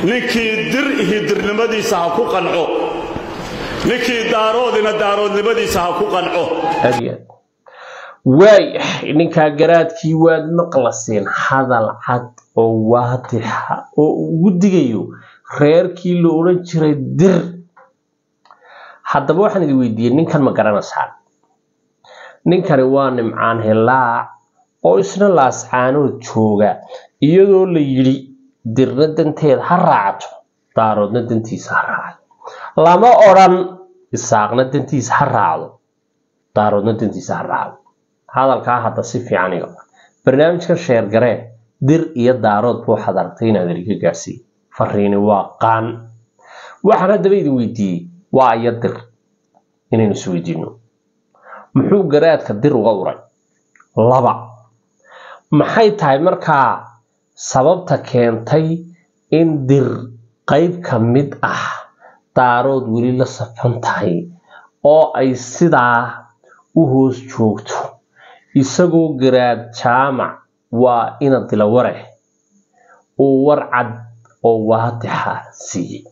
ninkii dir ihi dirnimadiisa ha ku qanco ninkii daaroodina daaroodnimadiisa ha ku qanco aad iyo aad waay ninkaa garaadkii waad maqlaseen hadal cad oo waadixa oo ugu digayo reerkii la odhan jiray dir haddaba waxaan idin weydiiyey ninkan ma garanaysaan ninkani waa nimcaan hilaac oo isna laascaanood jooga iyadoo la yidhi dirna danteeda ha raacato daaroodna dantiisa ha raacdo lama odhan isaaqna dantiisa ha raacdo daaroodna dantiisa ha raacdo hadalkaa hadda si fiican iga barnaamijkan sheergaree dir iyo daarood buu waxaad aragtay inaad eriga gaarsiiye fariini waa qaan waxaan haddaba idin weydiiyey waa iyo dir inaynu isweydiino muxuu garaadka dir uga uray laba maxay tahay markaa sababta keentay in dir qayb ka mid ah daarood weli la safan tahay oo ay sidaa u hoos joogto isagoo garaad jaamac waa ina dilaware uu war cad oo waadixa siiyey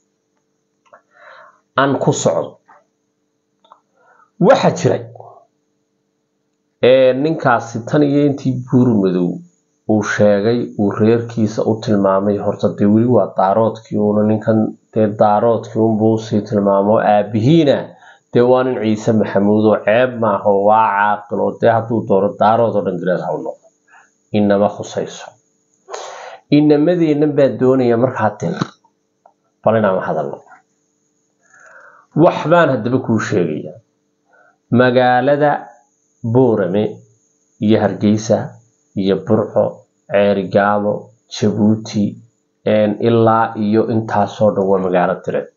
aan ku socdo waxaa jiray ninkaasi tan iyo intii buur madow uu sheegay uu reerkiisa u tilmaamay horta dee weli waa daaroodkii uuna ninkan dee daaroodkii unbuu usii tilmaamo aabihiina dee waa nin ciise maxamuud oo ceeb maaha oo waa caaqil oo dee hadduu doono daarood oo dhan garaad ha u noqdo inama khusayso inamadeennan baa doonaya markaa dir bal inaama hadalno wax baan haddaba kuu sheegaya magaalada boorame iyo hargeysa iyo burco ceerigaabo jabuuti ilaa iyo intaasoo dhan waa magaalo direed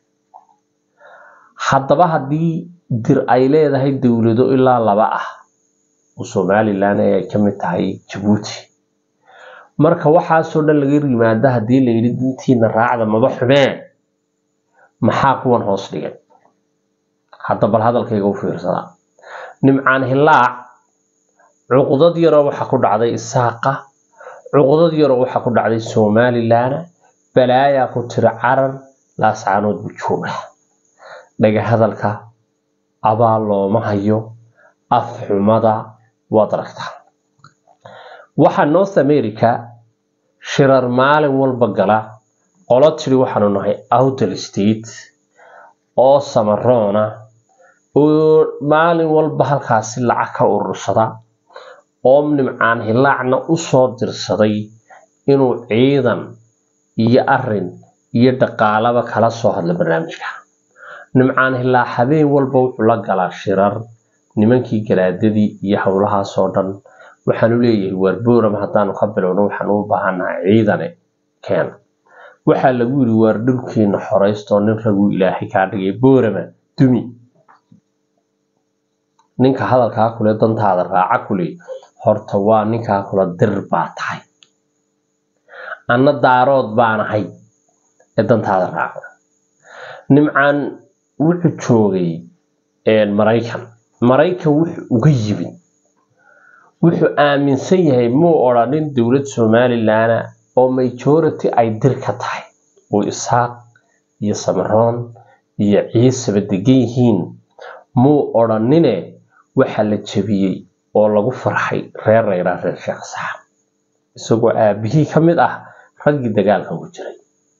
haddaba haddii dir ay leedahay dowlado ilaa laba ah oo somalilan ay ka mid tahay jabuuti marka waxaasoo dhan laga yimaado haddii la yidhi dintiina raacda maba xumee maxaa kuwan hoos dhigay hadda bal hadalkayga u fiirsadaa nimcaan hilaac cuqdad yaroo waxa ku dhacday isaaqa cuqdad yaroo waxa ku dhacday somalilan balaayaa ku tira carar laascaanood buu jooga dhaga hadalka abaal looma hayo af xumada waad aragtaa waxaa north america shirar maalin walba gala qolo tiri waxaanu nahay outer state oo samaroona oo maalin walba halkaasi lacag ka urursada oo nimcaan hilaacna usoo dirsaday inuu ciidan iyo arin iyo dhaqaalaba kala soo hadla barnaamijka nimcaan hilaac habeen walba wuxuu la galaa shirar nimankii galaadadii iyo howlahaasoo dhan waxaanu leeyahay waar booram haddaanu ka bilowno waxaanu u baahannahay ciidane keena waxaa lagu yidhi waar dhulkiina xoraystoo nin raguu ilaahay kaa dhigay boorama dumi ninka hadalkaa kule dantaada raaca kule horta waa ninkaa kula dir baa tahay anna daarood baanahay ee dantaada raaca nimcaan wuxuu joogay maraykan maraykan wuxuu uga yimid wuxuu aaminsan yahay muu odhanin dowlad somalilana oo majority ay dir ka tahay oo isaaq iyo samaroon iyo ciisaba degan yihiin muu odhanine waxa la jebiyey oo lagu farxay reer rayraa reer sheekh saxab isagoo aabihii ka mid ah raggii dagaalka ugu jiray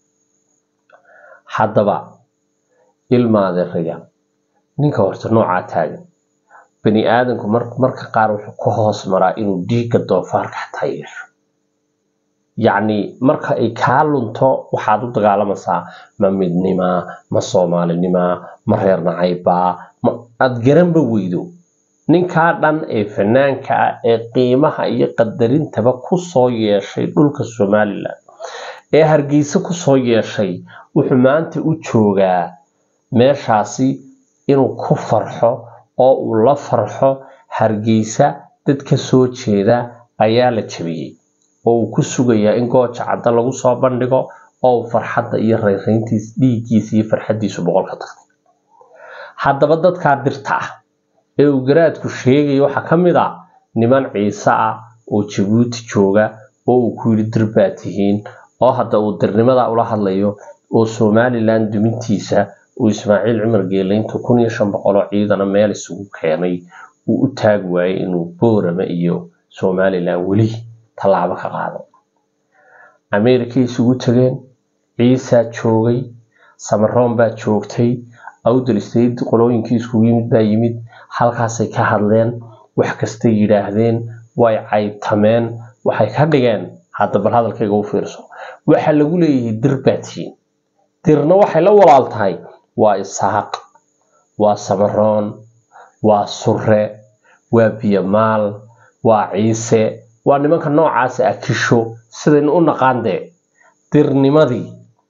haddaba ilmaadeeraya ninka horta noocaa taagan bani aadamku marka qaar wuxuu ka hoos maraa inuu dhiigga doofaarka xataa yeesho yacni marka ay kaa lunto waxaad u dagaalamaysaa ma midnimaa ma soomaalinimaa ma reer nacaybaa ma aad garanba weydo ninkaa dhan ee fanaanka ah ee qiimaha iyo qadarintaba kusoo yeeshay dhulka somalilan ee hargeysa kusoo yeeshay wuxuu maanta u joogaa meeshaasi inuu ku farxo oo uu la farxo hargeysa dad ka soo jeeda ayaa la jabiyey oo uu ku sugayaa in gooja cadda lagu soo bandhigo oo uu farxadda iyo rayrayntiis dhiiggiisa iyo farxaddiisu boqol ka tagtay haddaba dadkaa dirta ah ee uu garaadku sheegaya waxaa ka mid ah niman ciise ah oo jabuuti jooga oo uu ku yidhi dir baa tihiin oo hadda uu dirnimada ula hadlayo oo somalilan dumintiisa uu ismaaciil cumar geelayntu kun iyo shan boqoloo ciidana meel isugu keenay uu u taag waayey inuu boorama iyo somalilan weli tallaabo ka qaado ameerikay isugu tageen ciisaa joogay samaroon baa joogtay awdal state qolooyinkii iskugu yimid baa yimid halkaasay ka hadleen wax kastay yidhaahdeen way caybtameen waxay ka dhigeen hadda bal hadalkayga u fiirso waxaa lagu leeyahay dir baa tihiin dirna waxay la walaal tahay waa isaaq waa samaroon waa surre waa biyamaal waa ciise waa nimanka noocaasa akisho sidaynu u naqaan dee dirnimadii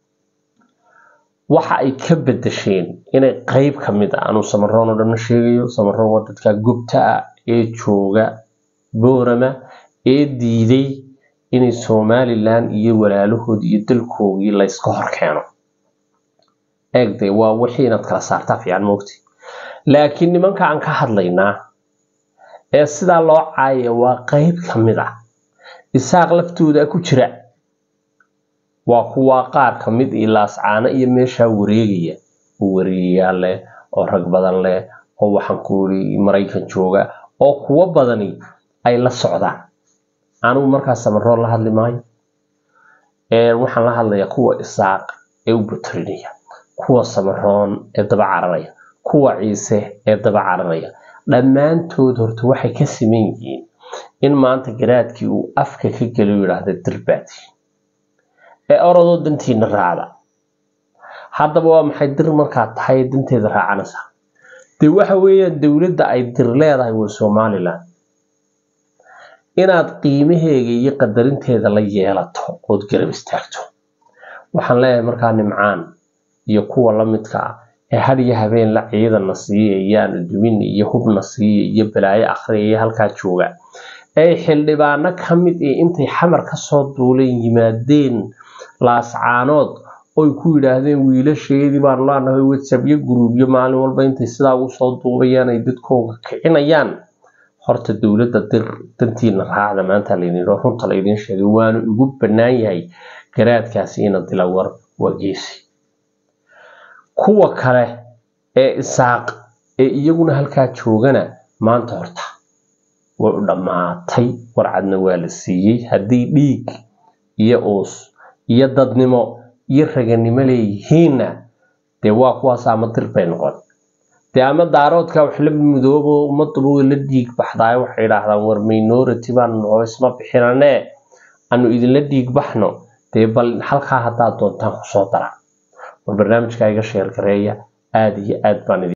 waxa ay ka bedesheen inay qeyb ka mid ah anuu samaroon oo dhanna sheegayo samaroon waa dadka gubta ah ee jooga boorama ee diiday inay somalilan iyo walaalahood iyo dalkoogii layska hor keeno eegde waa wixii inaad kala saartaa fiican moogti laakiin nimanka aan ka hadlaynaa ee sidaa loo caaya waa qeyb ka mid ah isaaq laftooda ku jira waa kuwaa qaar ka mid iyo laascaano iyo meeshaa wareegaya oo wareegayaal leh oo rag badan leh oo waxaan ku iri maraykan jooga oo kuwo badani ay la socdaan anigu markaas samaroon la hadli maayo waxaan la hadlayaa kuwa isaaq ee u batarinaya kuwa samaroon ee daba cararaya kuwa ciise ee daba cararaya dhammaantood horta waxay ka siman yihiin in maanta garaadkii uu afka ka geliyo yidhaahda dirbaati ee orodoo dantiina raacda haddaba waa maxay dir markaad tahay danteeda raacanaysaa dee waxa weeyaan dowladda ay dir leedahay waa somalilan inaad qiimaheega iyo qadarinteeda la yeelato ood garab istaagto waxaan leeyahay markaa nimcaan iyo kuwa la midka ah ee hadhiyo habeen la ciidana siiya iyaanu dumin iyo hubna siiya iyo balaayo akhriya iyo halkaa jooga ay xildhibaano ka mid ee intay xamar kasoo duuleen yimaadeen laascaanood oy ku yidhaahdeen wiilasheedii baanu leenahay whatsappyo guruubyo maalin walba intay sidaa ugu soo duubayaan ay dadkooga kicinayaan horta dowladda dir dantiina raacda maanta laydin runta laydin sheegay waanu ugu bannaan yahay garaadkaasi ina dilawar waa geesi kuwa kale ee isaaq ee iyaguna halkaa joogana maanta horta way u dhammaatay warcadna waa la siiyey haddii dhiig iyo uus iyo dadnimo iyo raganimo leeyihiinna dee waa kuwaas ama dir bay noqon dee ama daaroodka wax la mudoobo ummaduba way la dhiig baxdaay waxay idhaahdaan war minority baanu noo isma bixinane anu idinla dhiig baxno dee bal halkaa haddaad doontaan kusoo dara war barnaamijka iga sheer gareeya aada iyo aad baan idin